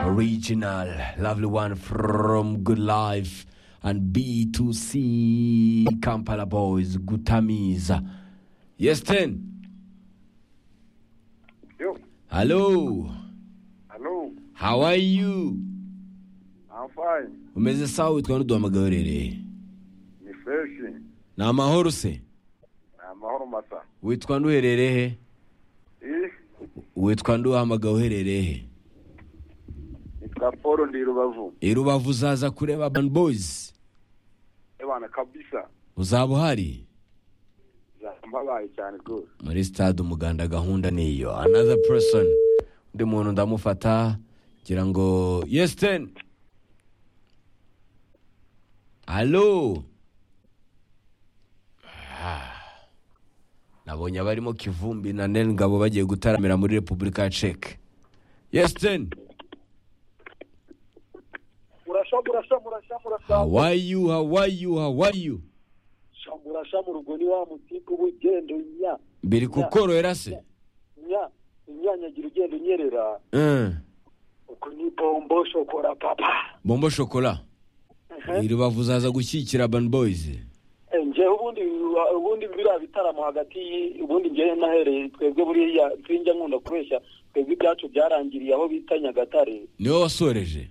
original, lovely one from Good Life and B2C Kampala Boys, Gutamiza. Yes, 10. Yo, Hello, hello, how are you? I'm fine. Umeze sawa witwa n'uduhamagaye urereye? Ni fresh. Ni amahoro se? Ni amahoro masa. Witwa n'uherereye he? Eh, Witwa n'uhamagaye uherereye he? nitwa Paul ndi Rubavu. I Rubavu uzaza kureba Urban Boys? Eh bana kabisa. Uzaba uhari? Zambabaye cyane rwose. muri stade umuganda gahunda niyo another person undi muntu ndamufata ngira ngo yes ten halo Ah. nabonye abarimo kivumbi na nen ngabo bagiye gutaramira muri repubulika ya ceke yes ten murasha murasha murasha murasha how are you how are you how are you Sha, murasha mu rugo ni wa mutipe w'ugenda nya mbiri kukorohera se nya inyanyagira ugenda unyerera Eh. uko ni bombo shokora papa bombo shokola iri bavuzaza gushyigikira ban boys Eh, njyewe ubundi ubundi biriya bitaramo hagati y- ubundi njyewe nahereye twebwe buriya twinjya nkunda kubeshya twebwe ibyacu byarangiriye aho bita nyagatare niwe wasoreje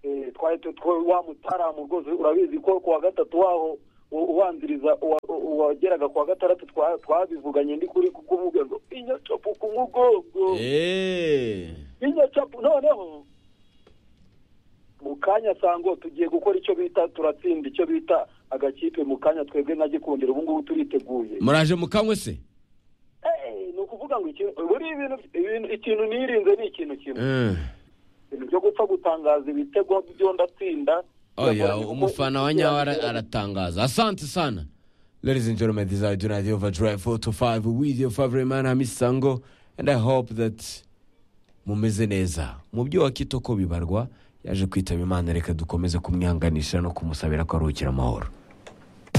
Eh, twari tu- twe- wa mutaramo rwose urabizi ko kuwa gatatu waho u- ubanziriza uwa- u- uwageraga kuwa gatandatu twa- twabivuganye ndi kuri kukuvuga ngo inyacapu ku mugongo Eh. inyacapu noneho mu kanya sango tugiye gukora icyo bita turatsinda icyo bita agakipe mu kanya twebwe nka gikundiro ubu ngubu turiteguye muraje mukanywe se Eh, ni ukuvuga ngo ikintu buriya ibintu ibintu- ikintu nirinze ni ikintu kimwe ibintu byo gupfa gutangaza ibitego byo ndatsinda oya biragoranye kuko- umufana wa nyawe ara- aratangaza asante sana ladies and gentlemen this is our United overdrive 4 to 5 with your favorite man hamisango and i hope that mumeze neza mu byo wakita uko bibarwa yaje kwitaba imana reka dukomeze kumwihanganisha no kumusabira ko aruhukira amahoro